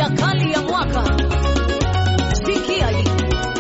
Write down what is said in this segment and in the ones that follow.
Aya kali ya mwaka, sikia hii.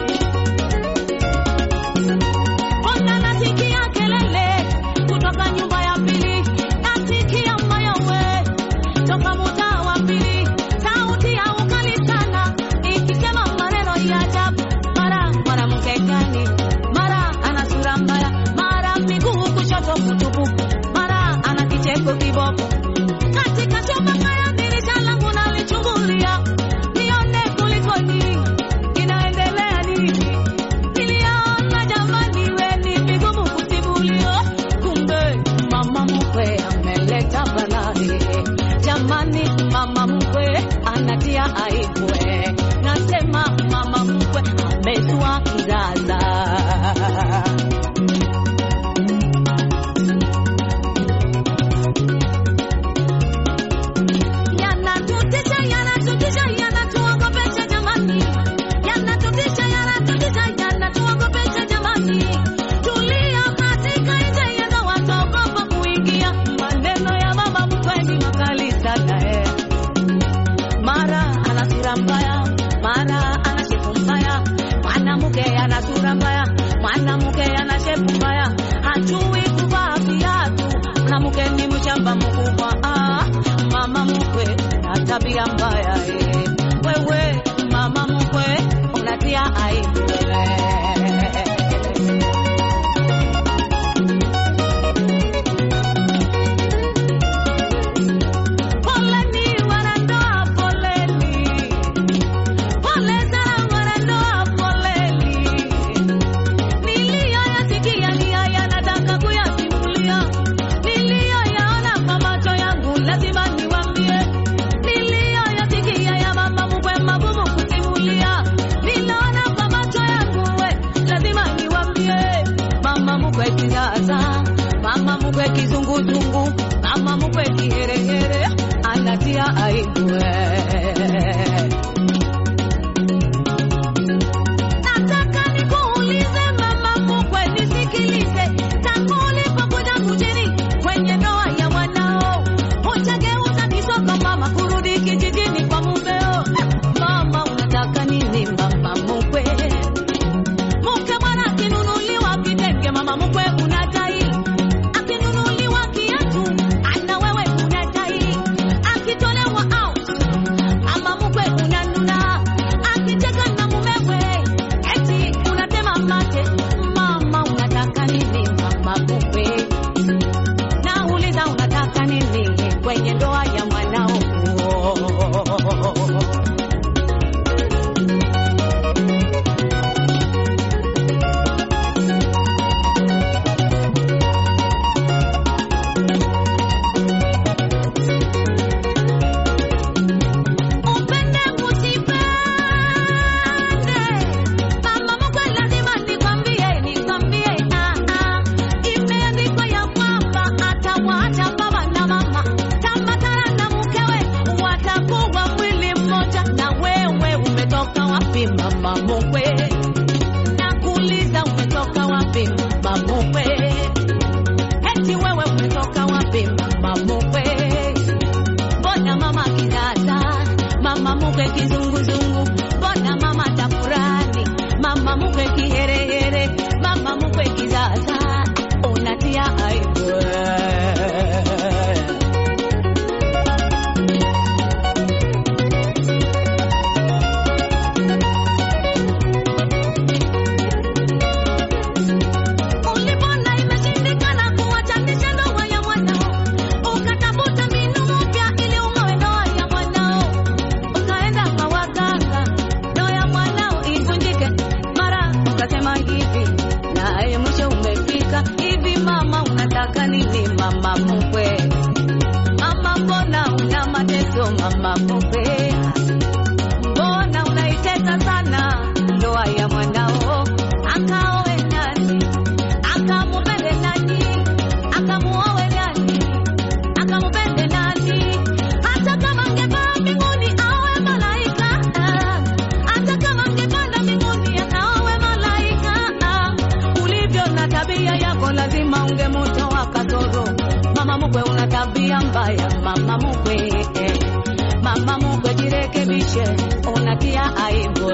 Ona nasikia kelele kutoka nyumba ya pili, nasikia mayowe toka mtaa wa pili, sauti ya ukali sana ikisema maneno ya ajabu. Mara mwanamke gani, mara ana sura mbaya, mara miguu kushoto kutupu, mara ana kicheko kiboko. Katika chumba kaya dirisha langu nalichungulia, nione kulikoni, inaendelea nini? Niliona jamani, we ni vigumu kusimulia, kumbe mama mkwe ameleta balaa. Jamani, mama mkwe anatia aibu, nasema mama mkwe amezua kizaza. Yanatutisha, yanatutisha, yanatuogopesha jamani, yanatutisha, yanatutisha, yanatuogopesha jamani. Tulia katika nje yanga wataogopa kuingia. Maneno ya mama mkwe ni makali sana eh. Mara ana sura mbaya, mara ana shepu mbaya. Mwanamke ana sura mbaya, mwanamke ana shepu mbaya, hajui kuvaa viatu. Mwanamke ni mshamba mkubwa. Ah, mama mkwe na tabia mbaya eh. Wewe mama mkwe unatia aibu eh. Poleni wanandoa, poleni. Pole sana wanandoa, poleni. Niliyoyasikia ni haya nataka kuyasimulia. Niliyoyaona kwa macho yangu lazima niwaambie. Niliyoyasikia ya mama mkwe magumu kusimulia. Niliona kwa macho yangu we, lazima niwaambie. Mama mkwe kizaza, mama mkwe kizunguzungu, mama mkwe kiherehere, anatia aibu eh. Nataka nikuulize mama mkwe, nisikilize. Tangu ulipokuja mjini kwenye ndoa ya mwanao, hujageuza kisogo mama, kurudi kijijini kwa mumeo. Mama, unataka nini mama mkwe? Mke bwana akinunuliwa kitenge, mama mkwe unadai. Akinunuliwa kiatu, ana wewe unadai. Akitolewa out, mama mkwe unanuna. Akicheka na mumewe, eti unatema mate. Mama, unataka nini mama mkwe? Nauliza unataka nini kwenye ndoa ya mwanao? Upende usipende, mama mkwe, lazima nikwambie, nikwambie, ah ah, imeandikwa ya kwamba atawaacha baba na mama, tambatana na mkewe, watakuwa mwili mmoja. Na wewe umetoka wapi mama mkwe? Nakuuliza, umetoka wapi mama mkwe? Eti wewe umetoka wapi mama mkwe? Mbona mama kidata, mama mkwe kizunguzungu, mbona mama tafurani, mama mkwe kiherehere, mama mkwe kizaza, unatia aibu. Ulipona imeshindikana kuwachanisha ndoa ya mwanao, ukatafuta mbinu mpya ili ung'oe ndoa ya mwanao, ukaenda kwa waganga, ndoa ya mwanao ivunjike. Mara ukasema hivi, naye mwisho umefika hivi. Mama, unataka nini mama mkwe? Mama, mbona una mateso mama mkwe? Mbona unaitesa sana ndoa ya mwanao? Akaoe nani? Akamupende nani? Akamuoe nani? Akamupende nani? Hata kama angepaa mbinguni aoe malaika, ah. hata kama angepanda mbinguni akaoe malaika, ah. ulivyo na tabia yako lazima ungemutoa kasoro. Mama mkwe, una tabia mbaya mama mkwe, eh. mama mkwe, jirekebishe. jirekebishe, unatia aibu.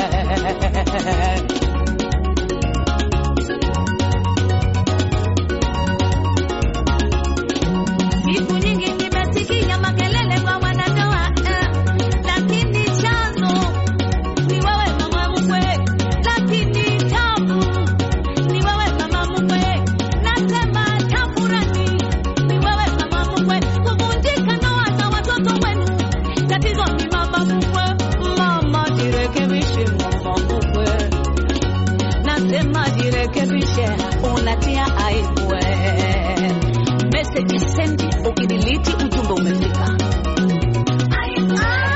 Siku nyingi nimesikia makelele kwa wanandoa eh, lakini chanzo ni wewe mama mkwe, lakini tabu ni wewe mama mkwe, nasema tafurani ni wewe mama mkwe, kuvunjika ndoa za watoto wenu, tatizo ni mama mkwe. Mama jirekebishe, mama mkwe, nasema jirekebishe, unatia aibu. Message send, ukidiliti ujumbe umefika. Aibu,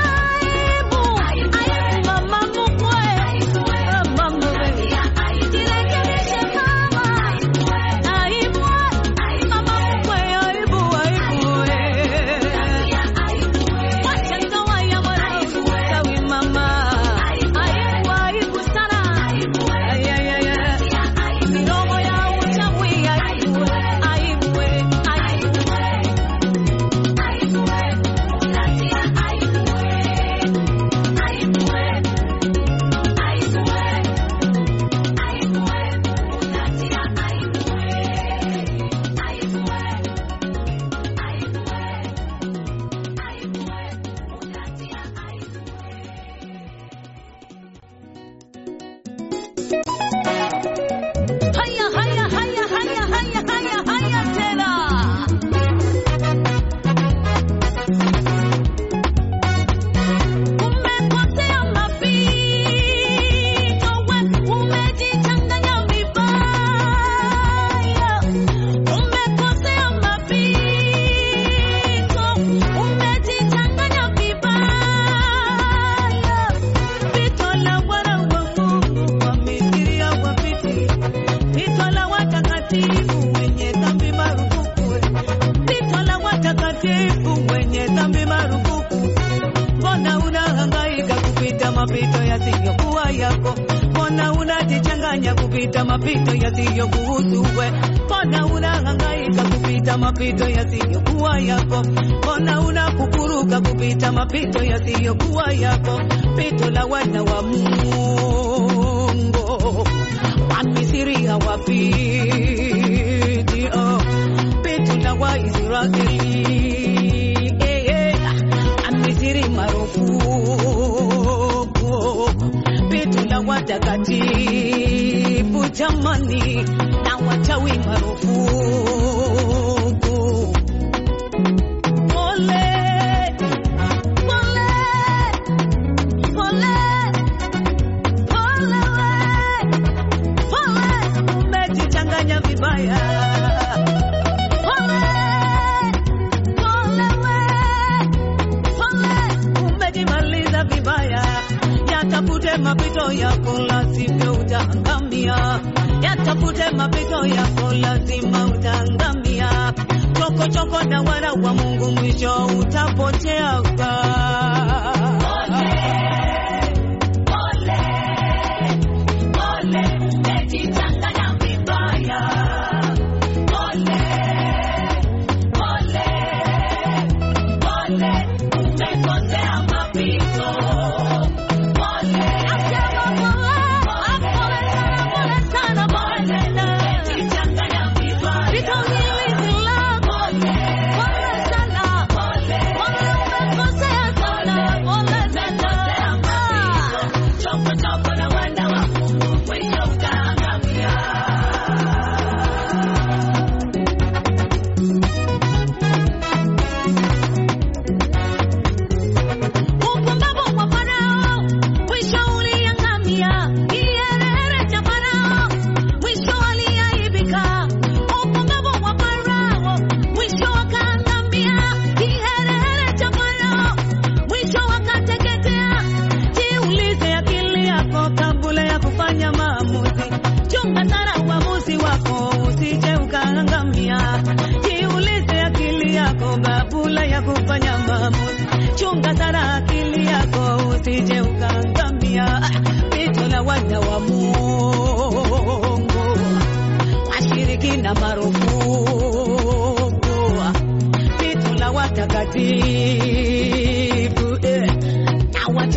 aibu, mama mkwe, mama mkwe, jirekebishe mama. Aibu, mama mkwe, aibu, aibu, wacha ndoa ya mwanangu sawi mama. Aibu, aibu sana. Ay, ay, ay, ay. Midomo ya uchawi, aibu, aibu, aibu. Haya, haya, haya, haya, haya, haya, haya tena. Umekosea mapito, we umejichanganya vibaya. Umekosea mapito, umejichanganya vibaya. Pito la wana wa Mungu wamefikiria wapiti, pito la watakatifu wenye dhambi marufuku, pito la watakatifu wenye dhambi marufuku. Mbona unahangaika kupita mapito yasiyokuwa yako? Mbona unajichanganya kupita mapito yasiyokuhusu we? Mbona unahangaika kupita mapito yasiyokuwa yako? Mbona unakukuruka kupita mapito yasiyokuwa yako? Pito la wana wa Mungu wa Misri hawapiti, oh. Pito la Waisraeli eh, eh, Misri marufuku, pito la watakatifu jamani, na wachawi marufuku. Pole, pole, pole, pole we, pole, umejichanganya vibaya. Pole, pole we, pole, umejimaliza vibaya. Yatafute mapito yako, lazima utaangamia. Yatafute mapito yako, lazima utaangamia. Choko choko na wana wa Mungu, mwisho utapotea. Umejichanganya vibaya. Pole, pole, pole, umekosea mapito. Pole, pole sana, pole sana, pole sana. Umejichanganya vibaya. Vito hili ni lako. Pole sana. Pole, umekosea sana. Pole sana. Choko choko na wana wa Mungu, mwisho utaangamia. Upumbavu wa Farao mwisho uliangamia. Kiherehere cha Farao mwisho aliaibika. Upumbavu wa Farao mwisho akaangamia. Kiherehere cha Farao mwisho akateketea. Jiulize akili yako kabla ya kufanya maamuzi. Chunga sana uamuzi wako usije ukaangamia. Jiulize akili yako kabla ya kufanya maamuzi. Chunga sana akili yako usije ukaangamia. Pito la wana wa Mungu washirikina marufuku. Pito la watakatifu eh, na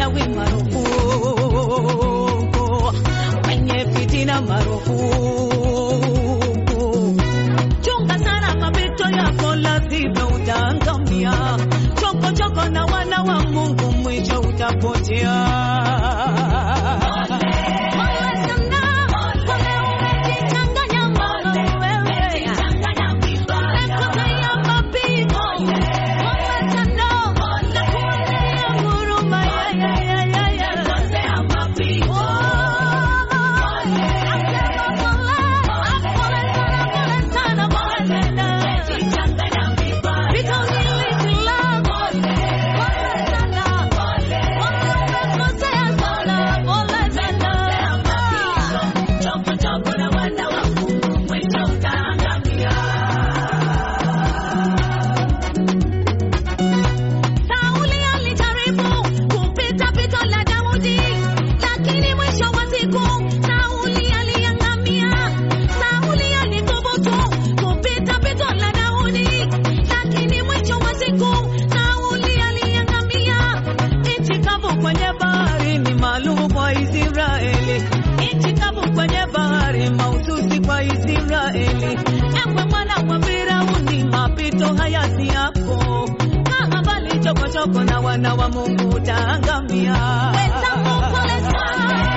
ewe mwana wa Firauni, mapito haya si yako. Kaa mbali chokochoko na wana wa Mungu utaangamia. Wenzangu pole sana,